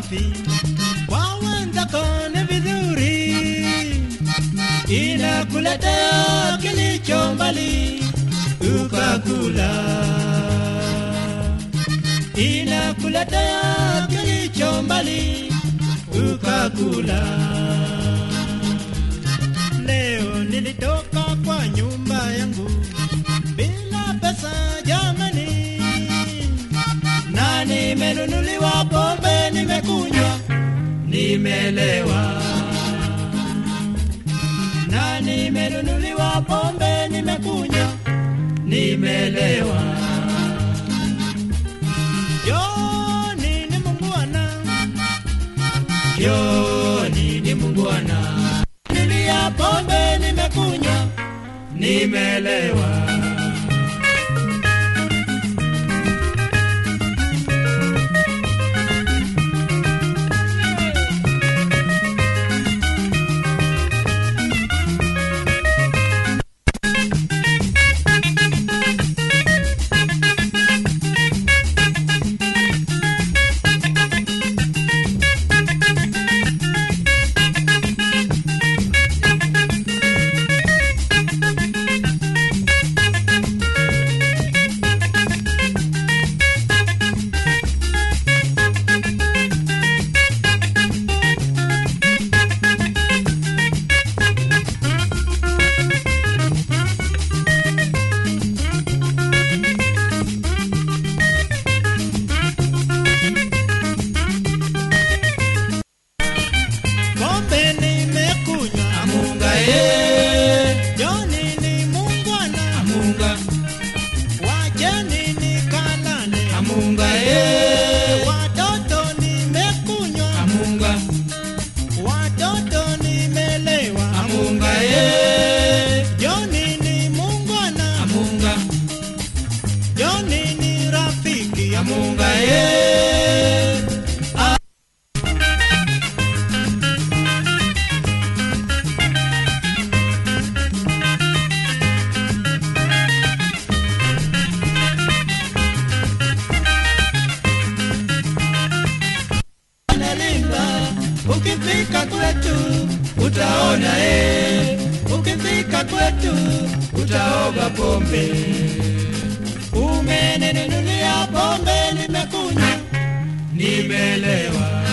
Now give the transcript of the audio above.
wapi? Kwa wenzako ni vizuri, inakuletea kilicho mbali ukakula, inakuletea kilicho mbali ukakula. Leo nilitoka kwa nyumba yangu bila pesa jamani, na nimenunuliwa pombe, nimekunywa, nimelewa, na nimenunuliwa pombe, nimekunywa, nimelewa. Joni ni mungwana, Joni ni mungwana, nilia pombe, nimekunywa, nimelewa. Pombe nimekunywa, Amunga ye, Joni ni mungwana, amunga, wacheni nikalale. amunga ye, Watoto nimekunywa, amunga, watoto nimelewa. amunga ye, Joni ni mungwana, amunga, Joni ni rafiki. amunga ye. Analimba, ukifika kwetu utaona eh, ukifika kwetu utaoga pombe. Umeninunulia pombe, nimekunywa, Nimelewa,